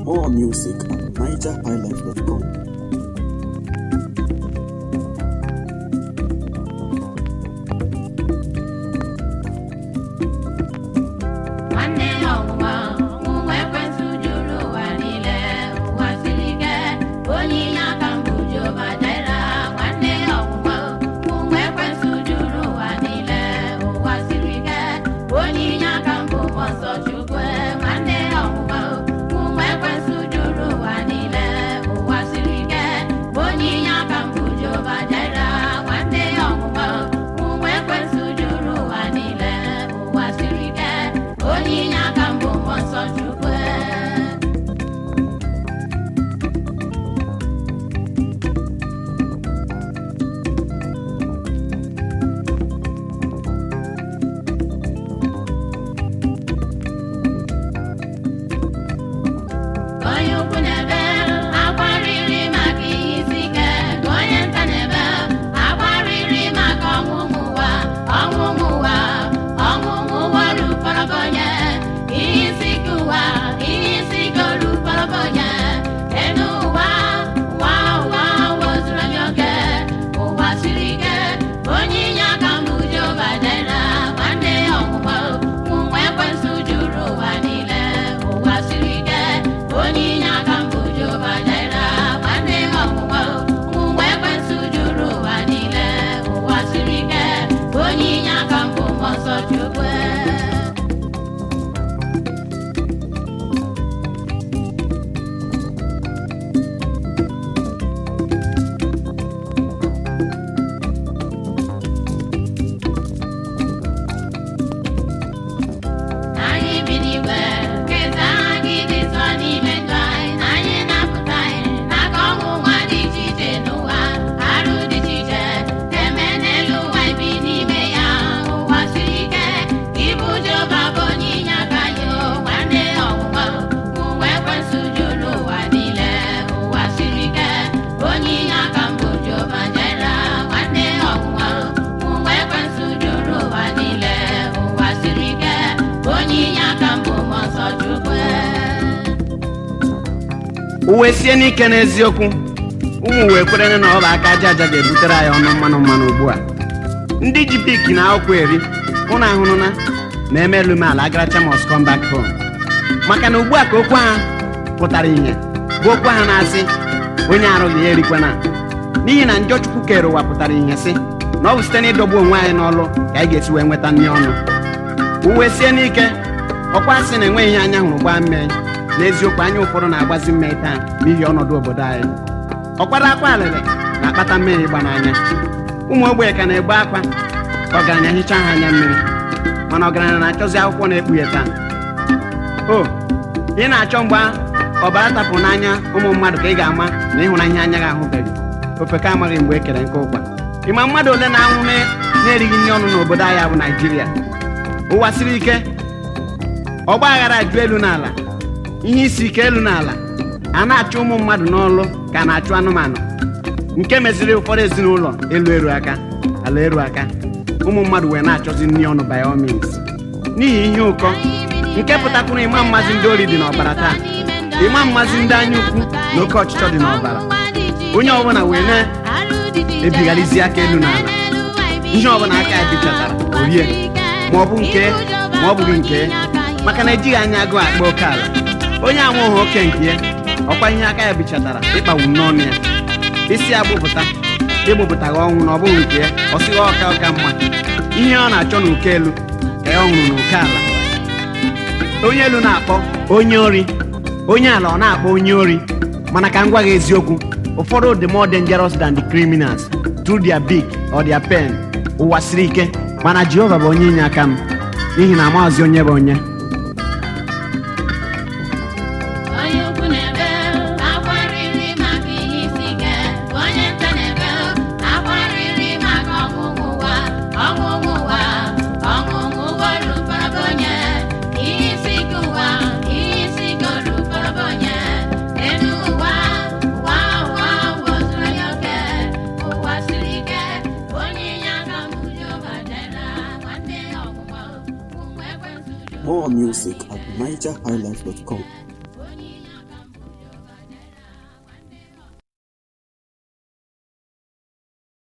More music at nigerhighlife.com. nwanne ya ọnwụnwa ọnwụnwa ekwentị juru ụwa niile ụwa siri ike onye inye aka mbụ Jehova Jaira nwanne ya ọnwụnwa ọnwụnwa ekwentị juru ụwa niile ụwa siri ike onye inye aka mbụ mmụọ nsọ Chukwu nwanne ya ọnwụnwa ọnwụnwa ekwentị juru ụwa niile ụwa siri ike onye inye aka mbụ Jehova Jaira nwanne ya ọnwụnwa ọnwụnwa ekwentị juru ụwa niile ụwa siri ike onye inye aka mbụ mmụọ nsọ Chukwu onye ukwu na-ebe akwa riri maka ihe isi ike ka onye nta na-ebe akwa riri maka ọnwụnwụ ụwa ọnwụnwụ ụwa ọnwụnwụ ụwa rukpọrọbọnye ihe isi ike ụwa ihe isi ike rukpọrọbọnye enu ụwa ụwa ụwa wozuru onye oke ụwa siri ike onye inye aka mbụ Jehova Jaira nwanne ya ọnwụnwa ọnwụnwa ekwensụ juru ụwa niile ụwa siri ike onye inye aka mbụ Jehova Jaira nwanne ya ọnwụnwa ọnwụnwa ekwensụ juru ụwa niile ụwa siri ike onye inye aka mbụ mmụọ nsọ Chukwu anyị bi n'igwe nketa anyị dị nsọ n'ime ndụ anyị na anyị na-apụta anyị n'aka ọnwụ nwa dị iche iche n'ụwa arụ dị iche iche na-eme n'elu ụwa ibi n'ime ya ụwa siri ike ịbụ Jehova bụ onye inye aka anyị o nwanne ọnwụnwa ụwa ekwensụ juru ụwa niile ụwa siri ike onye inye aka mbụ Jehova Jaira nwanne ọnwụnwa ụwa ekwensụ juru ụwa niile ụwa siri ike onye inye aka mbụ mmụọ nsọ Chukwu uwe sie n'ike n'eziokwu ụmụ wee kwerere na ọ bụ aka aja aja ga-ebutere anyị ọnụ mmanụ mmanụ ugbu a ndị ji pik na akwụkwọ eri ụnụ ahụrụ na na-eme elu m ala agaracha must come back home maka na ugbu a ka okwu ha pụtara ihe bụ okwu ha na-asị onye arụghị ya erikwana n'ihi na njọ chukwu kere ụwa pụtara ihe sị na ọ bụ site n'ịdọgbu onwe anyị n'ọlụ ka anyị ga-esi wee nweta nri ọnụ uwe sie n'ike ọkwa sị na enweghị ihe anya hụrụ gbaa mmiri n'eziokwu anya ụfọdụ na-agbazi mmiri taa n'ihi ọnọdụ obodo anyị ọkwara akwa alịrị na-akpata mmiri ịgba n'anya ụmụ ogbenye ka na-egbe akwa ka ọgaranya hichaa ha anya mmiri mana ọgaranya na-achọzi akwụkwọ na-ekpughe taa o ị na-achọ mgbe ọbara tapụrụ n'anya ụmụ mmadụ ka ị ga-ama na ịhụnanya anya gị ahụbeghị ofeke amaghị mgbe e kere nke ụkwa ịma mmadụ ole na-anwụ na- na-erighị nri ọnụ n'obodo anyị bụ naijiria ụwa siri ike ọgba aghara ajụ elu n'ala ihe isi ike elu n'ala a na-achụ ụmụ mmadụ n'ọlụ ka a na-achụ anụmanụ nke meziri ụfọdụ ezinụlọ elu eru aka ala eru aka ụmụ mmadụ wee na-achọzi nri ọnụ by all means n'ihi ihe ụkọ nke pụtakwuru ịma mmazi ndị ori dị n'ọbara taa ịma mmazi ndị anya ukwu na oke ọchịchọ dị n'ọbara onye ọbụla wee na-ebigharịzi aka elu n'ala ihe ọbụla aka ya bichatara orie ma ọ bụ nke ma ọ bụghị nke maka na ejighị anya agụụ akpa oke ala onye anwụghị oke nke ya ọkwa ihe aka ya bichatara ịkpagbu n'ọnụ ya isi ya gbụpụta ịgbụpụtaghị ọnwụ na ọ bụghị nke ya ọ sịghị ọka ọka mma ihe ọ na-achọ n'uke elu ka ya ọ hụrụ n'uke ala onye elu na-akpọ onye ori onye ala ọ na-akpọ onye ori mana ka m gwa gị eziokwu ụfọdụ dị more dangerous than the criminals through their big or their pen ụwa siri ike mana jehova bụ onye inye aka m n'ihi na amaghịzi onye bụ onye onye ukwu na-ebe akwa riri maka ihe isi ike onye nta na-ebe akwa riri maka ọnwụnwụ ụwa ọnwụnwụ ụwa ọnwụnwụ ụwa rukpọrọbọnye ihe isi ike ụwa ihe isi ike rukpọrọbọnye elu ụwa ụwa ụwa wozuru onye oke ụwa siri ike onye inye aka mbụ Jehova Jaira nwanne ya ọnwụnwa ụmụ ekwensụ juru More music at nigerhighlife.com.